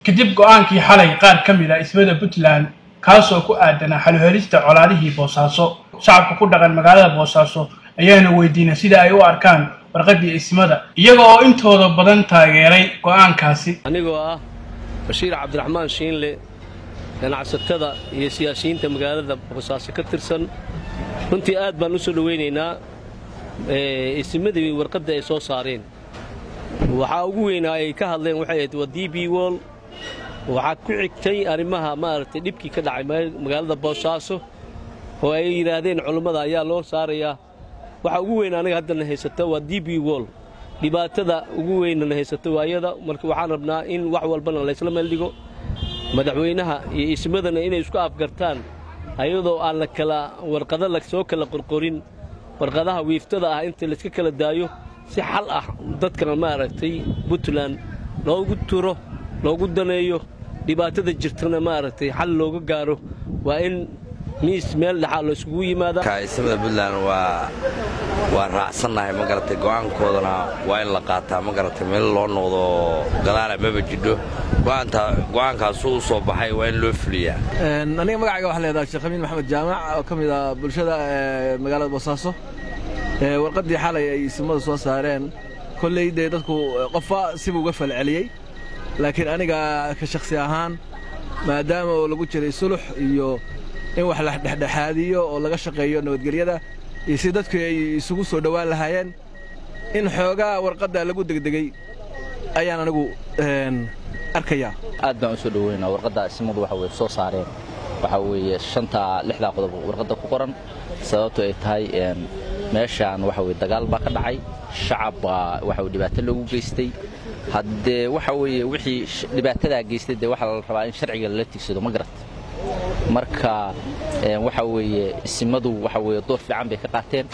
kadib go-aankii xalay qaar ka mid a ismada puntland kaasoo ku aadanaa xaluhelista colaadihii boosaaso shacabka ku dhaqan magaalada boosaaso ayaana weydiinay sida ay u arkaan warqaddii ismada iyaga oo intooda badan taageeray go-aankaasi anigoo ah bashiir cabdiraxmaan shiinle ganacsatada iyo siyaasiyiinta magaalada boosaaso ka tirsan runtii aad baan u soo dhowaynaynaa isimadii warqadda ay soo saareen waxaa ugu weynaa ay ka hadleen waxay ahayd waa d b wol waxaa ku xigtay arrimaha maaragtay dhibkii ka dhacay magaalada boosaaso oo ay yidhaahdeen culummada ayaa loo saarayaa waxaa ugu weyn aniga haddana haysata waa d b wol dhibaatada ugu weynana haysata waayada marka waxaan rabnaa in wax walbana laysla meeldhigo madaxweynaha iyo ismadana inay isku afgartaan ayadoo aan la kala warqado la soo kala qorqorin warqadaha wiiftada ah inta layska kala daayo si xal ah dadkana maaragtay puntland loogu turo loogu daneeyo dhibaatada jirtana maaragtay xal looga gaaro waa in miis meel dhexaa la isugu yimaada ismada puntland waa waa raacsannahay ma garatay go'aankoodana waa in la qaataa ma garatay meel loo noqdo gadaala maba jidho go'aankaasu u soo baxay waa in loo fuliyaa aniga magacayga waxaa leedaha sheekh amiin maxamed jaamac oo ka mid ah bulshada magaalada boosaaso warqaddii xalay ay isimada soo saareen kolley dee dadku qofba siba uga falceliyey laakiin aniga ka shakhsi ahaan maadaama oo lagu jiray sulux iyo in wax la dhexdhexaadiyo oo laga shaqeeyo nabadgelyada iyo si dadku ay isugu soo dhowaan lahaayeen in xoogaa warqadda lagu degdegey ayaan anigu arkayaa aad baan u soo dhoweynaa warqadda ismadu waxa weye soo saareen waxaa weeye shantaa lixdaa qodob warqadda ku qoran sababto ay tahay meeshaan waxa weye dagaal baa ka dhacay shacab baa waxa weye dhibaato loogu geystay haddee waxa weeye wixii dhibaatadaa geystay dee waxaa la rabaa in sharciga lala tigsado ma garat marka waxa weeye isimadu waxa weye door fiican bay ka qaateen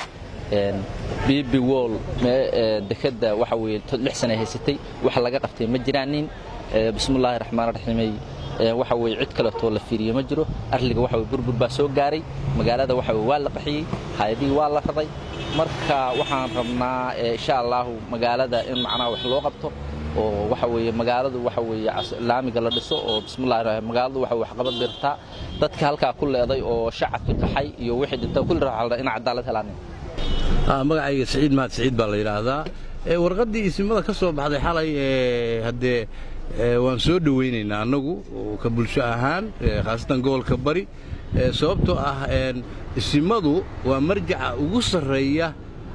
bibi wol dekadda waxa weye lix sana haysatay wax laga qabtay ma jiraanin bismillaahi raxmaan raxiimay waxa weye cid kaleetoo la fiiriyo ma jiro arliga waxa weye burbur baa soo gaaray magaalada waxa weye waa la qaxiyey hayadihii waa la raday marka waxaan rabnaa insha allaahu magaalada in macnaha wax loo qabto oo waxa weeye magaaladu waxa weeye laamiga la dhiso oo bismillahi rahmaan magaaladu waxa wax qabad birtaa dadka halkaa ku leeday oo shacabka qaxay iyo wixii dhintay kulli raxalda in cadaalad helaan magacayga siciid mahad siciid baa la yidhaahdaa warqaddii isimada ka soo baxday xalay haddee waan soo dhowaynaynaa annagu ka bulsho ahaan khaasatan gobolka bari sababtoo ah isimadu waa marjaca ugu sarreeya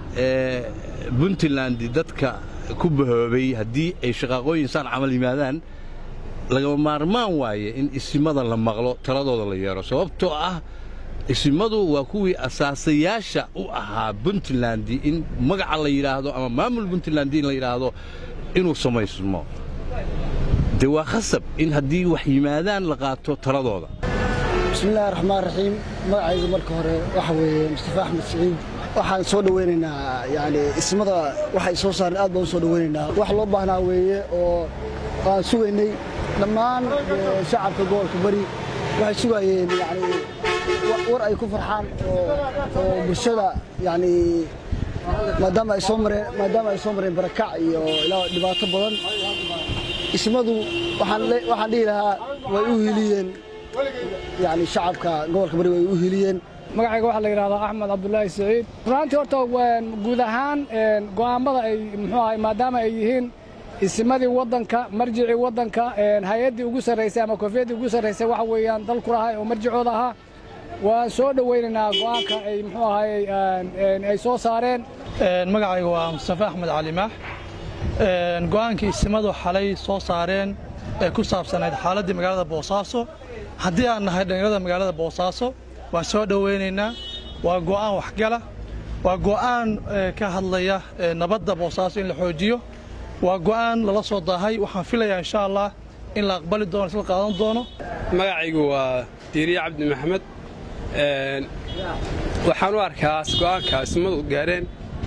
puntland dadka ku bahoobay haddii ay shaqaaqooyin saan camal yimaadaan lagama maarmaan waaye in isimada la maqlo taladooda la yeero sababtoo ah isimadu waa kuwii asaasayaasha u ahaa puntland in magaca la yidhaahdo ama maamul puntland in la yidhaahdo inuu samaysmo dee waa khasab in haddii wax yimaadaan la qaato taladooda bismillahi raxmaan raxiim magacaygu marka hore waxa weeye mustafa axmed siciid waxaan soo dhowaynaynaa yani ismada waxay soo saareen aad baan u soo dhowaynaynaa wax loo baahnaa weeye oo aan sugaynay dhammaan shacabka gobolka bari waxay sugaayeen yani war ay ku farxaan oo bulshada yani maadaama ay soo mareen maadaama ay soo mareen barakac iyo ilaa dhibaato badan ismadu waxaan dhihi lahaa way u hiliyeen yani shacabka gobolka bari way u hiliyeen magacayga waxaa la yidhahdaa axmed cabdulaahi saciid runaantii horta guud ahaan go'aammada ay muxuu ahay maadaama ay yihiin isimadii waddanka marjicii waddanka hay-addii ugu sarraysay ama kofiyaddii ugu sarraysay waxa weeyaan dalku lahay oo marjicooda ahaa waan soo dhowaynaynaa go'aanka ay muxuu ahay ay soo saareen magacayga waa mustafa axmed calimaax go'aankii isimadu xalay soo saareen ee ku saabsanayd xaaladdii magaalada boosaaso haddii aan nahay dhallinyarada magaalada boosaaso waan soo dhowaynaynaa waa go'aan waxgala waa go'aan ka hadlaya nabadda boosaaso in la xoojiyo waa go'aan lala soo daahay waxaan filayaa insha allah in la aqbali doono isla qaadan doono magacaygu waa diiriye cabdi maxamed waxaan u arkaa go'aanka ismadu gaareen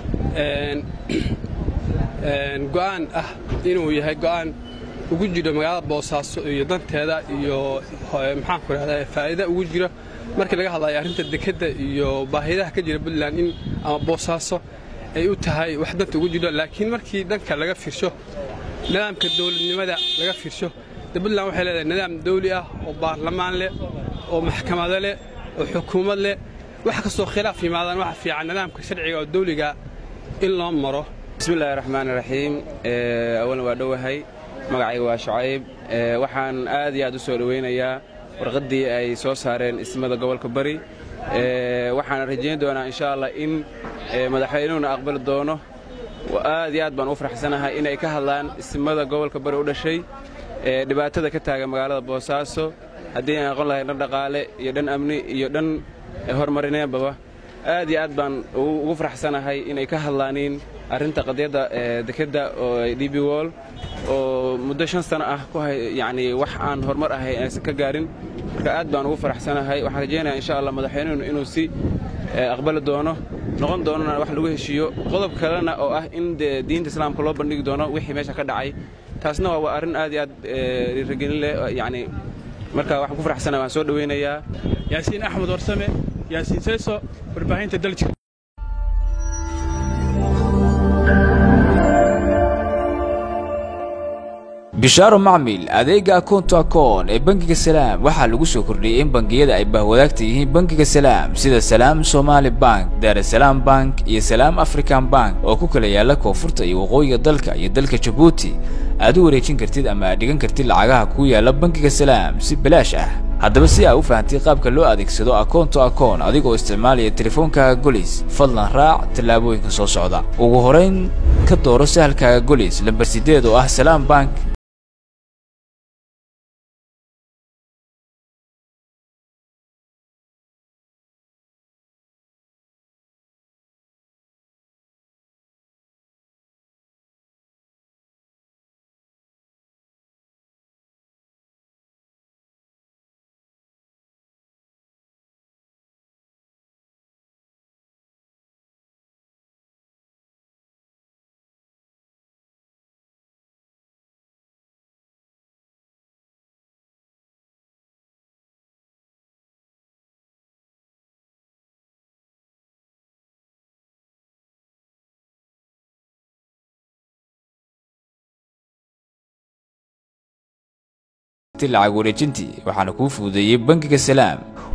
go'aan ah inuu yahay go'aan ugu jiro magaalada boosaaso iyo danteeda iyo maxaanku rahdaa faa'iida ugu jiro markii laga hadlayo arrinta dekedda iyo baahidaha ka jira puntland in ama boosaaso ay u tahay wax danta ugu jiro laakiin markii dhanka laga fiirsho nidaamka dowladnimada laga fiirsho de puntland waxay leedahay nidaam dawli ah oo baarlamaan leh oo maxkamado leh oo xukuumad leh wax kastoo khilaaf yimaadaan waxa fiican nidaamka sharciga oo dawliga in loo maro bismillahi raxmaan raxiim awalan waa dhowahay magacayga waa shucayb waxaan aad iyo aad u soo dhowaynayaa warqaddii ay soo saareen ismada gobolka bari waxaana rajayn doonaa insha allah in madaxweynuhuna aqbali doono aad iyo aad baan u faraxsanahay inay ka hadlaan ismada gobolka bari u dhashay dhibaatada ka taagan magaalada boosaaso haddii aan aqon lahay dhan dhaqaale iyo dhan amni iyo dhan horumarineedbaba aad iyo aad baan ugu faraxsanahay inay ka hadlaaniin arrinta qadiyadda dekedda oo db wol oo muddo shan sano ah ku yacni wax aan horumar ahay aysan ka gaarin marka aad baan ugu faraxsanahay waxaan rajaynayaa insha allah madaxweynuhuna inuu si aqbali doono noqon doonona wax lagu heshiiyo qodob kalena oo ah in dee diinta islaamka loo bandhigi doono wixii meesha ka dhacay taasna waa arrin aad iyo aad dhiirigelin leh yacni marka waxaan ku faraxsanahay waan soo dhowaynayaa yaasiin axmed warsame yaasiin seyso warbaahinta daljir bishaaro macmil adeega akoonto akoon ee bangiga salaam waxaa lagu soo kordhiyey in bangiyada ay bahwadaagta yihiin bangiga salaam sida salaam somaali bank daarasalaam bank iyo salaam african bank oo ku kala yaala koonfurta iyo waqooyiga dalka iyo dalka jabuuti aad u wareejin kartid ama aad dhigan kartid lacagaha kuu yaala bangiga salaam si bilaash ah haddaba si aa u fahamtay qaabka loo adeegsado akoonto akoon adigoo isticmaalaya teleefoonkaaga golis fadlan raac tallaabooyinka soo socda ugu horayn ka dooro sahalkaaga golis lambar sideed oo ah salaam bank lacag wareejintii waxaana kuu fududeeyey bangiga salaam